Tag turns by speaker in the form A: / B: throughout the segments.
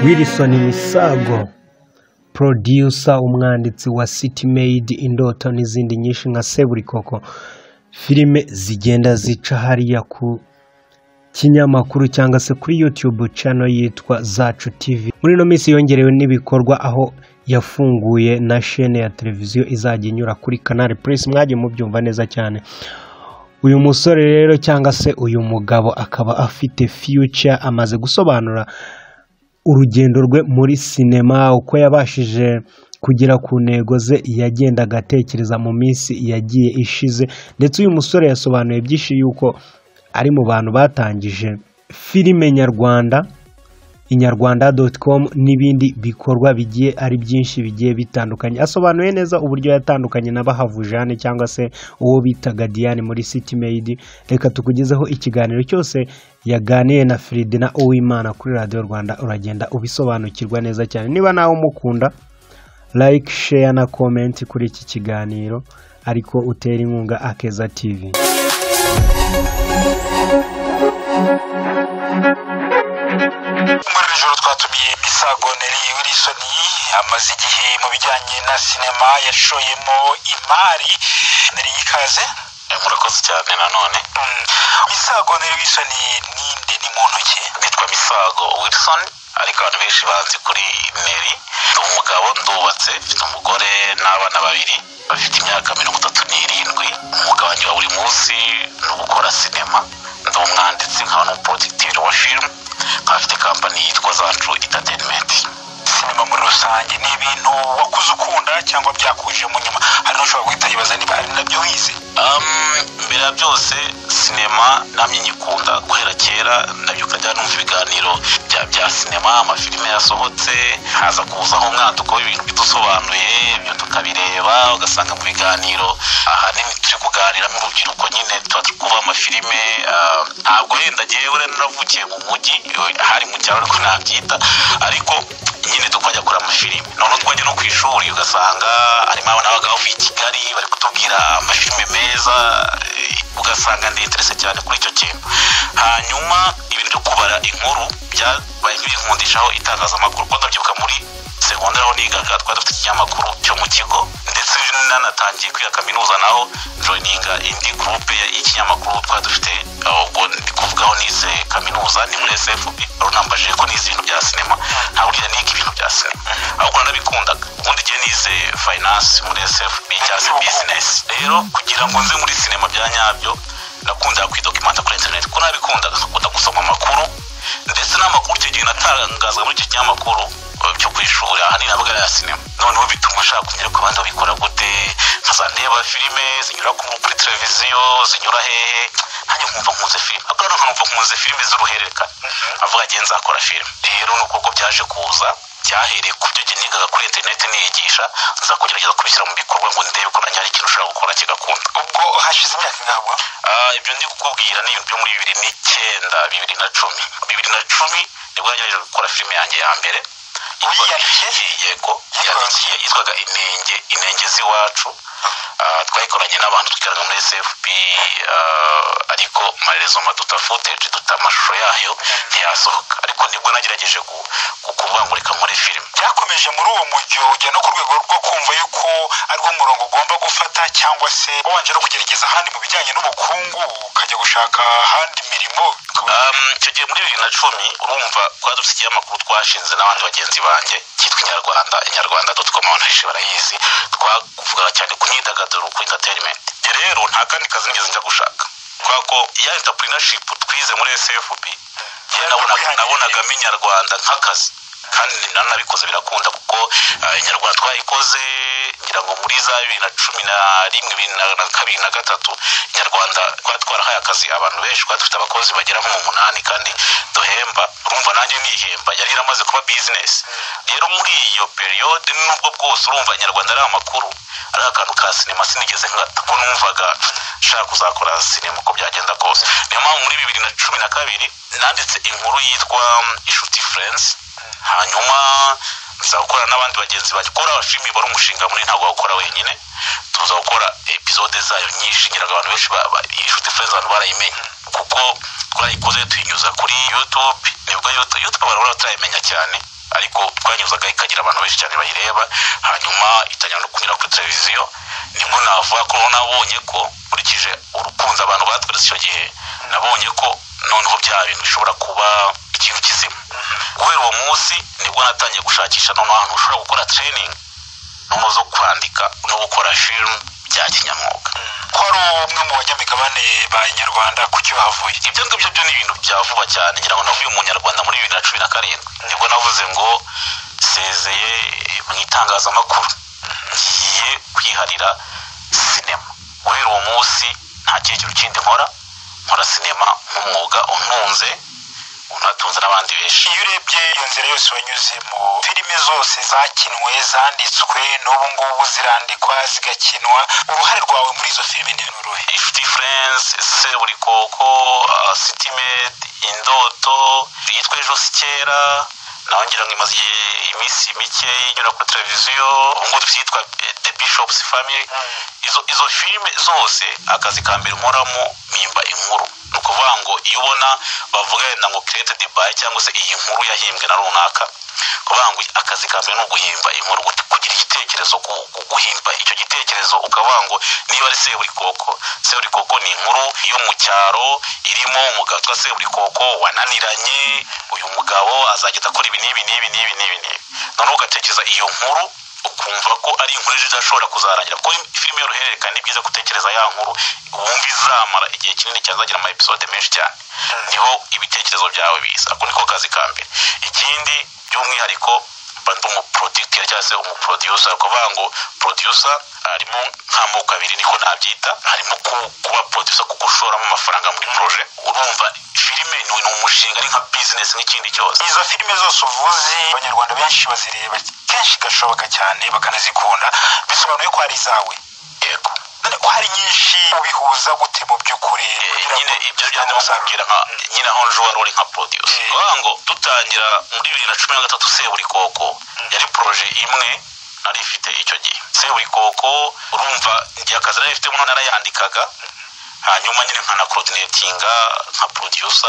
A: Wilson Misago producer umwanditsi wa City Made Indoto n'izindi nyinshi nka Seburikoko filime zigenda zica hariya ku kinyamakuru cyangwa se kuri YouTube channel yitwa Zacu TV muri ino minsi yongerewe n'ibikorwa aho yafunguye na chaîne ya televiziyo izajya inyura kuri Canal Plus mwagiye mubyumva neza cyane uyu musore rero cyangwa se uyu mugabo akaba afite future amaze gusobanura urugendo rwe muri sinema uko yabashije kugera ku ntego ze yagendaga atekereza mu minsi yagiye ishize ndetse uyu musore yasobanuye byinshi yuko ari mu bantu batangije filime nyarwanda inyarwanda doti komu n'ibindi bikorwa bigiye ari byinshi bigiye bitandukanye asobanuye neza uburyo yatandukanye na bahavujane cyangwa se uwo bitaga diane muri city made reka tukugezeho ikiganiro cyose yaganiye na Ferdinand Uwimana kuri radiyo rwanda uragenda ubisobanukirwa neza cyane niba nawe umukunda like share na comment kuri iki kiganiro ariko utera inkunga akeza tv
B: muri iri joro twatumiye misago neri wilson amaze igihe mu bijyanye na sinema yashoyemo imari neri ikaze
C: murakoze cyane nanone
B: Mm. misago neri wilson ninde ni muntu ki
C: nitwa misago wilson ariko abantu benshi bazi kuri meri ndi umugabo ndubatse mfite umugore n'abana babiri bafite imyaka mirongo itatu n'irindwi umwuga wanjye wa buri munsi ni ugukora sinema ndi umwanditsi nkaba n'umuporodikitivire wa filime nkaba mfite kampani yitwa zacu entertainment
B: sinema muri rusange ni ibintu wakuze ukunda cyangwa byakuje mu nyuma hari n'ushobora guhita yibaza niba ari nabyo wize
C: Um, mbere ya byose sinema namye nyikunda guhera kera nabyuka njya numva ibiganiro bya bya sinema amafilime yasohotse haza kuzaho umwaduko w'ibintu bidusobanuye ibyo tukabireba ugasanga mu biganiro ahanini turi kuganira n'urubyiruko nyine tuba turi kuva amafilime ah, ntabwo wenda ngewe naravukiye mu mujyi eh, hari mu cyaro ariko nabyita ariko nyine tukajya kureba amafilime noneho twajya no ku ishuri ugasanga harimo abana b'abagabo b'i kigali bari kutubwira amafilime meza eh, ugasanga ndeterese cyane kuri icyo kintu hanyuma ibintu byo kubara inkuru byabaye nk'ibinkundishaho itangazamakuru kuko ndabyibuka muri segonderi aho nigaga twari dufite ikinyamakuru cyo mu kigo ndetse nanatangiye kwiga kaminuza naho joyininga indi gurupe y'ikinyamakuru twari dufite aho ubwo ndi kuvugaho nize kaminuza ni muri sfb runambajije ko nize ibintu bya sinema nta burya niga ibintu bya sinema ahubwo narabikundaga ubundi igihe nize finance muri sfb cyangwa se bizinesi rero kugira ngo nze muri sinema bya nyabyo nakundira kwidokimanta kuri interineti kuko nabikundaga nkakunda gusoma amakuru ndetse n'amakuru icyo gihe natangazwa muri icyo kinyamakuru eh, cyo ku ishuri ahanini abaga ya sinema noneho bituma nshaka kumenya ko abandi babikora gute nkazandeba filime zinyura ku- kuri televiziyo zinyura hehe nanjye nkumva nkunze filime ariko hano nkumva nkunze filime z'uruhererekane avuga agiye nzakora filime rero ni uko ubwo byaje kuza byahereye ku byo nigaga kuri interineti niyigisha nza kugerageza kubishyira mu bikorwa ngo ndebe ko nanjye hari ikintu ushobora gukora kigakunda
B: ubwo hashize imyaka ingabwa
C: Ah, ibyo ndi kukubwira ni ibintu byo muri bibiri n'icyenda bibiri na cumi bibiri na cumi nibwo yagerageje gukora filime yanjye ya mbere Yitwa-
B: Yiyandikiye?
C: yego yandikiye yitwaga inenge inenge z'iwacu Ah, twayikoranye n'abantu twikorana muri sfp ah, ariko amaherezo maduta footage duta amashusho yayo ntiyasohoka ariko nibwo nagerageje gu- gu- kuvuga ngo reka muri filime
B: byakomeje muri uwo mujyo ujya no ku rwego rwo kumva yuko ariwo murongo ugomba gufata cyangwa se wabanje no kugerageza ahandi mu bijyanye n'ubukungu ukajya gushaka ahandi mirimo
C: Um, icyo gihe muri bibiri na cumi urumva twari dufite ikinyamakuru twashinze n'abandi bagenzi banjye cyitwa inyarwanda inyarwanda doti komu abantu benshi barayizi twavugaga cyane ku myidagaduro ku interineti rero nta kandi kazi nigeze njya gushaka kubera ko ya interinashipu twize muri sfb njye nabonaga nabonagamo inyarwanda nk'akazi kandi nanabikoze birakunda kuko ah, inyarwanda twayikoze ngira ngo muri za bibiri na cumi na rimwe bibiri na na kabiri na gatatu inyarwanda twari twarahaye akazi abantu benshi twari dufite abakozi bagera nko mu munani kandi duhemba urumva nanjye nihemba yari yaramaze kuba bizinesi rero muri iyo periyode nubwo bwose urumva inyarwanda ari amakuru ari akantu ka sinema sinigeze nkata ko numvaga nshaka kuzakora sinema uko byagenda kose niyo mpamvu muri bibiri na cumi na kabiri nanditse inkuru yitwa mm, inshuti furensi hanyuma nza gukora n'abandi bagenzi banjye gukora filimi wari umushinga munini ntabwo wawukora wenyine tuza gukora episode zayo nyinshi ngiraga abantu benshi ba- ba- inshuti furensi abantu barayimenye kuko twayikoze tuyinyuza kuri youtube nibwo youtube youtube abantu baraba turayimenya cyane ariko twanyuzagaho ikagira abantu benshi cyane bayireba hanyuma itangira no kunyura kuri televiziyo nibwo navuga ko nabonye ko nkurikije urukunze abantu batweretse icyo gihe nabonye ko noneho bya bintu bishobora kuba ikintu kizima guhera uwo munsi nibwo natangiye gushakisha noneho ahantu ushobora gukora training noneho zo kwandika no gukora filime bya kinyamwuga
B: ko ari umwe mu banyamigabane ba nyarwanda kuki wahavuye
C: ibyo ngibyo byo ni ibintu bya vuba cyane ngira ngo navuye umunyarwanda muri bibiri na cumi na karindwi nibwo navuze ngo nsezeye mu itangazamakuru ngiye kwiharira sinema guhera uwo munsi nta kindi kintu kindi nkora nkora sinema nk'umwuga untunze unatunze n'abandi benshi
B: iyo urebye iyo nzira yose wanyuzemo filime zose zakinwe zanditswe n'ubu ngubu zirandikwa zigakinwa uruhare rwawe muri izo filime ni ruhe
C: ifuti furense seburikoko sitimedi indoto yitwa ejo si kera nawe ngira ngo imaze iminsi mike inyura kuri televiziyo ubwo yitwa the bishops family izo izo filime zose akazi ka mbere nkoramo mpimba inkuru ni ukuvuga ngo iyo ubona bavuga wenda ngo kirete dibayi cyangwa se iyi nkuru yahimbwe na runaka kuvuga ngo akazi ka mbere ni uguhimba inkuru gut- kugira igitekerezo gu- gu- guhimba icyo gitekerezo ukavuga ngo niba ari seburikoko seburikoko ni inkuru yo mu cyaro irimo umugabo witwa seburikoko wananiranye uyu mugabo azagenda akora ibi n'ibi n'ibi n'ibi n'ibi n'ibi noneho ugatekereza iyo nkuru ukumva ko ari inkuru ejo idashobora kuzarangira kuko filime y'uruhererekane ni byiza gutekereza ya nkuru wumva izamara igihe kinini cyane zagira ama episode menshi cyane niho ibitekerezo byawe biza ako niko kazi ka mbere ikindi by'umwihariko mba ndi umuproducteur cyangwa se umuproducer ni ukuvuga ngo producer harimo nk'amoko abiri niko nabyita harimo ku- kuba producer kuko ushoramo amafaranga muri projet urumva filime ni ni umushinga ari nka business nk'ikindi cyose
B: izo filime zose uvuze abanyarwanda benshi bazireba kenshi gashoboka cyane bakanazikunda bisobanuye ko hari izawe
C: yego
B: none ko hari nyinshi ubihuza gute mu by'ukuri kugira
C: nyine
B: ngo
C: ibyo byajya bakubwira nka nyine aho nje wari uri nka producer
B: Mm.
C: bavuga ngo dutangira muri bibiri na cumi na gatatu seburikoko yari proje imwe nari ifite icyo gihe seburikoko urumva igihe akazi nari mfitemo narayandikaga hanyuma nyine nkanakorodinatinga nka produsa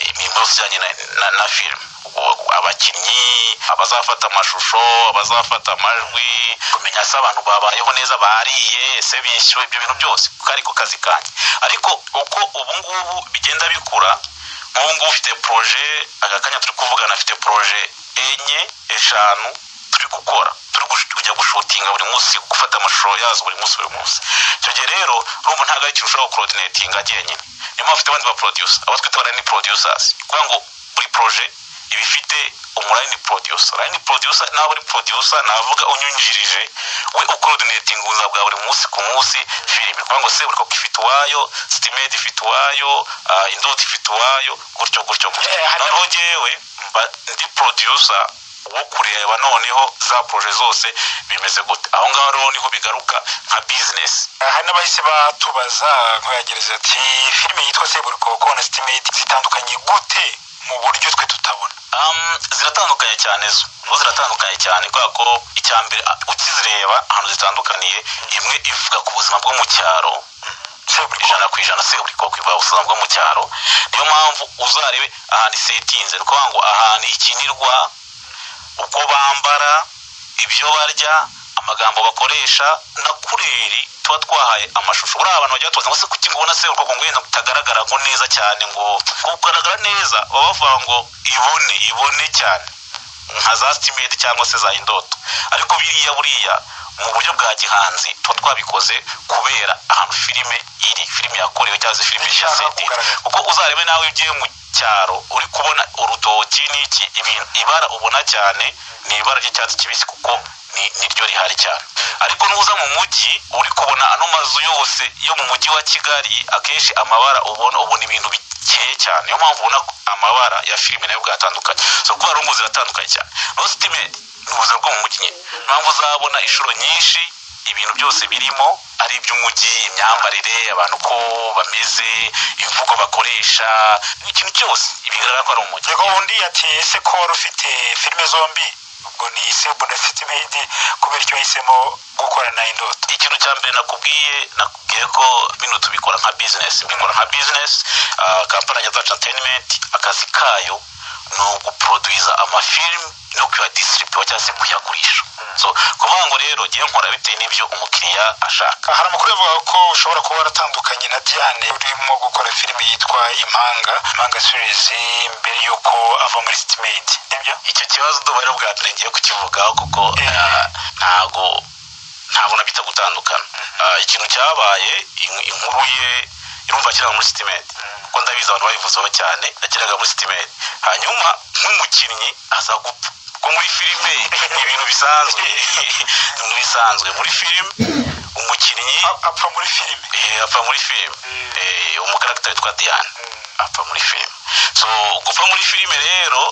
C: imirimo yose ijyanye na- na na filime Ubwo abakinnyi abazafata amashusho abazafata amajwi kumenya se abantu babayeho neza bariye ese bishyuwe ibyo bintu byose kuko ariko kazi kanjye ariko uko ubu ngubu bigenda bikura nk'ubu ngubu ufite poroje aka kanya turi kuvugana afite poroje enye eshanu turi gukora turi gush- kujya gushutinga buri munsi gufata amashusho yazo buri munsi buri munsi icyo gihe rero urumva ntabwo ari ikintu ushobora gukorodinetinga jyenyine niyo mpamvu ufite abandi ba producer abo twita line producers kuvuga ngo buri proje iba ifite umuline producer line producer nawe uri producer navuga unyungirije we ukorodinetinga ubuzima bwa buri munsi ku munsi filime kuvuga ngo se buri koko ifite uwayo sitimedi ifite uwayo ah, indoto ifite uwayo gutyo gutyo gutyo
B: Eh, hari-
C: noneho jyewe mba ndi producer wo kureba noneho za proje zose bimeze gute aho ngaho rero niho bigaruka nka business
B: hari n'abahise batubaza nkoyagereza ati filime yitwa seburikoko na sitimedi zitandukanye gute mu buryo twe tutabona
C: Um, ziratandukanye cyane zo zo ziratandukanye cyane kubera ko icya mbere ah, ukizireba ahantu zitandukaniye imwe ivuga ku buzima bwo mu cyaro
B: seburikoko
C: ijana ku ijana se buri koko ivuga ubuzima bwo mu cyaro niyo mpamvu uzarebe ahantu isetinze ni ukuvuga ngo ahantu ikinirwa uko bambara ibyo barya amagambo bakoresha na kureri tuba twahaye amashusho buriya abantu bagiye batubaza ngo se kuki ngubona se urwo ngo wenda utagaragara ngo neza cyane ngo kugaragara neza baba bavuga ngo ibone ibone cyane nka za sitimedi cyangwa se za indoto ariko biriya buriya mu buryo bwa gihanzi tuba twabikoze kubera ahantu filime iri filime yakorewe cyangwa se filime
B: Ishaka
C: yaseti
B: kugaragara.
C: kuko uzarebe nawe ugiye mu cyaro uri kubona urutoki n'iki ibintu ibara ubona cyane ni ibara ry'icyatsi kibisi kuko ni niryo rihari cyane ariko nuza mu mujyi uri kubona ano mazu yose yo mu mujyi wa kigali akenshi amabara ubona ubona ibintu bikeye cyane niyo mpamvu ubona ko amabara ya filime nayo bwatandukanye so kuba rungu ziratandukanye cyane rositimedi ni ubuzima bwo mu mujyi nyine Niyo mpamvu uzabona inshuro nyinshi ibintu byose birimo ari iby'umujyi imyambarire abantu ko bameze imvugo bakoresha ikintu cyose bigaragara ko ari umujyi
B: yego undi ati ese ko wari ufite filime zombi ubwo ni sebu na sitimedi kubera icyo wahisemo gukorana indoto
C: ikintu cya mbere nakubwiye nakubwiye ko bino tubikora nka bizinesi mbikora nka bizinesi kampani ya zacu entertainment akazi kayo ni uguproduza amafilimi no kuyadisitiribuwa cyangwa se kuyagurisha ni ukuvuga ngo rero jya nkora bitewe n'ibyo umukiriya ashaka
B: hari amakuru avuga ko ushobora kuba waratandukanye na diane urimo gukora filime yitwa impanga impanga sirizi mbere y'uko ava muri sitimenti nibyo
C: icyo kibazo duba ari ubwa mbere ngiye kukivugaho kuko ntabwo ntabwo nabita gutandukana ikintu cyabaye inkuru ye irumva kiraga muri sitimenti kuko ndabizi abantu bayivuzeho cyane akiraga muri sitimenti hanyuma nk'umukinnyi aza gupfa kuko muri filime ni ibintu bisanzwe ni bisanzwe muri filime umukinnyi
B: apfa muri filime
C: apfa muri filime umukaragita witwa diane apfa muri filime so gupfa muri filime rero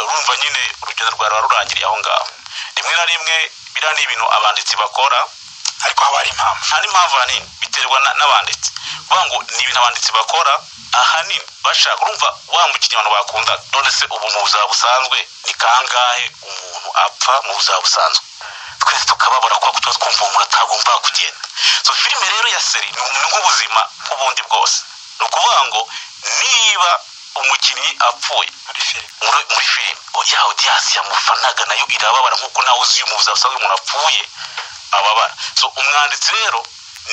C: urumva nyine urugendo rwa ruba rurangiriye aho ngaho rimwe na rimwe biriya ni ibintu abanditsi bakora
B: ariko haba hari impamvu
C: hari impamvu ahanini biterwa n'abanditsi kuvuga ngo ni ibintu abanditsi bakora ahanini bashaka urumva wa mukinnyi abantu bakunda none se ubu mu buzima busanzwe ni kangahe umuntu apfa mu buzima busanzwe twese tukababara kuko tuba twumva umuntu atagomba kugenda so filime rero ya seri ni umuntu nk'ubuzima nk'ubundi bwose ni ukuvuga ngo niba umukinnyi apfuye muri filime yawe diyasi yamufanaga nayo irababara nk'uko nawe uzi mu buzima busanzwe umuntu apfuye ababara so umwanditsi rero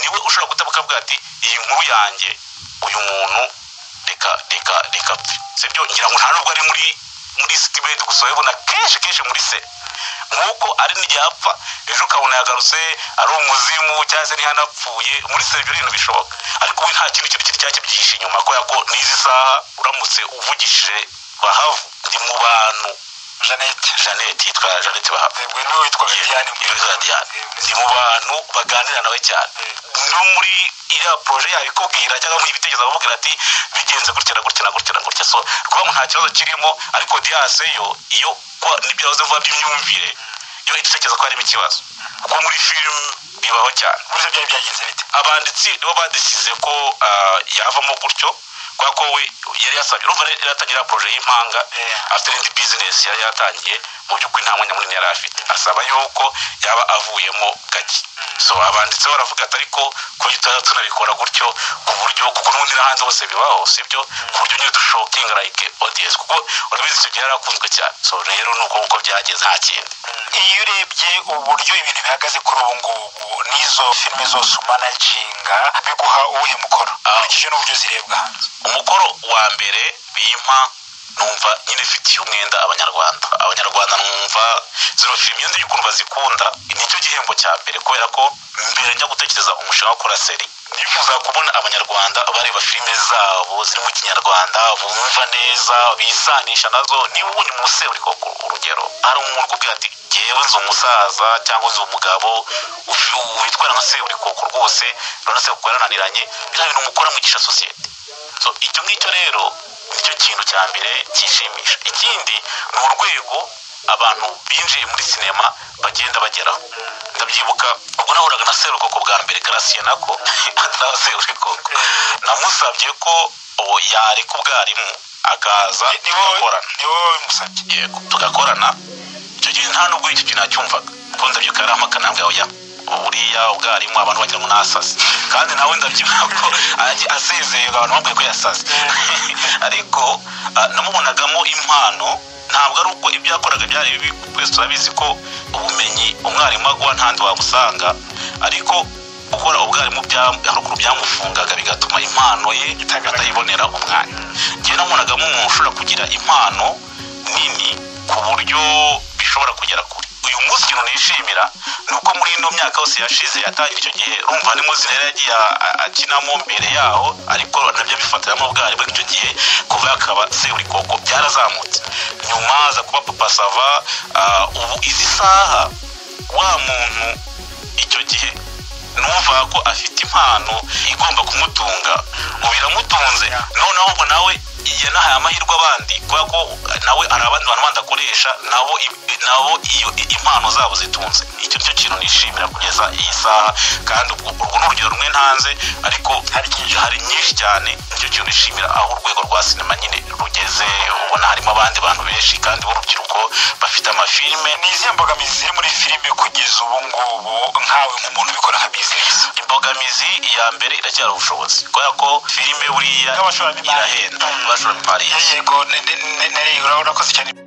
C: niwe ushobora gutabuka avuga ati iyi nkuru yanjye uyu muntu reka reka reka sibyo ngira ngo nta nubwo ari muri muri sitimenti gusa ubona kenshi kenshi muri se nk'uko ari n'igihe apfa ejo ukabona yagarutse ari umuzimu cyangwa se ntihanapfuye muri se ibyo bintu bishoboka ariko we nta kintu kintu cyari byihishe inyuma kubera ko n'izi saha uramutse uvugishije bahavu ni mu bantu
B: jeannette
C: jeannette yitwa jeannette bahabwa
B: niwe witwa viviane
C: yitwa diane ni mu bantu baganira nawe cyane no muri iriya poroje yayo ikubwira cyangwa mu ibitekerezo bakubwira ati bigenze gutya na gutya na gutya na gutya so kuba nta kibazo kirimo ariko diase yo iyo kuba nibyo yahoze vuba by'imyumvire yo itekereza ko harimo ikibazo kuko muri filime bibaho cyane
B: buryo byari byagenze bite
C: abanditsi nibo badisize ko yavamo gutyo kubera ko we yari yasabye urumva yari yatangira poroje y'impanga afite n'indi bizinesi yari yatangiye mu by'ukuri nta mwanya munini yari afite asaba yuko yaba avuyemo gake so abanditse baravuga ati ariko kuko tutaba tunabikora gutyo ku buryo kuko n'ubundi no hanze bose bibaho si byo ku buryo nyine dushokinga like odiyensi kuko urabizi icyo gihe yarakunzwe cyane so rero ni uko nguko byageze nta kindi
B: iyo urebye uburyo ibintu bihagaze kuri ubu ngubu n'izo filime zose umanaginga biguha uwuhe mukoro ukurikije n'uburyo zirebwa hanze
C: umukoro wa mbere bimpa numva nyine ifitiye umwenda abanyarwanda abanyarwanda numva zino filime iyo ukuntu bazikunda nicyo gihembo cya mbere kubera ko mbere njya gutekereza umushinga wo gukora seri nifuza kubona abanyarwanda bareba filime zabo ziri mu kinyarwanda bumva neza bisanisha nazo niba ubonye umusore uri koko urugero hari umuntu ukubwira ati yewe nzi umusaza cyangwa uzi umugabo witwa nka se uri koko rwose urabona se kuko yarananiranye biriya bintu mukora mugisha sosiyete icyo ngicyo rero nicyo kintu cya mbere cyishimisha ikindi ni urwego abantu binjiye muri sinema bagenda bageraho ndabyibuka ubwo nahuraga na serukoko bwa mbere garasiye nako atari serukoko namusabye ko yareka ubwarimu akaza tugakorana yego tugakorana icyo gihe nta nubwo icyo kintu nacyumvaga kuko ndabyuka yari amakanambwe yawe ya buriya ubwarimu abantu wagira ngo nasaze kandi nawe ndabyibuha ko asezeye abantu bambaye ko yasaze ariko namubonagamo impano ntabwo ari uko ibyo yakoraga byari bibi twese turabizi ko ubumenyi umwarimu aguha ntandi wabusanga ariko gukora ubwarimu haruguru byamufungaga bigatuma impano ye atayibonera umwanya njye namubonagamo umuntu ushobora kugira impano nini ku buryo bishobora kugera kure uyu munsi ikintu nishimira ni uko muri ino myaka yose yashize yatangiye icyo gihe urumva harimo zina yagiye akinamo mbere yaho ariko nabyo bifatiramo ubwarimu icyo gihe kuva yakaba se buri koko byarazamutse nyuma aza kuba papa sava ubu izi saha wa muntu icyo gihe nuvuga ko afite impano igomba kumutunga ubu iramutunze noneho ubwo nawe yanahaye amahirwe abandi kubera ko nawe hari abandi bantu bandi akoresha nabo nabo iyo impano zabo zitunze icyo cyo kintu nishimira kugeza iyi saha kandi urwo ni urugero rumwe ntanze ariko hari nyinshi cyane nicyo kintu nishimira aho urwego rwa sinema nyine rugeze ubona harimo abandi bantu benshi kandi b'urubyiruko bafite amafilime
B: ni izihe mbogamizi ziri muri filime kugeza ubu ngubu nkawe nk'umuntu ubikora nka bizinesi
C: imbogamizi iya mbere iracyari ubushobozi kubera ko filime buriya irahenda abashoramari
B: yego narengera urakoze cyane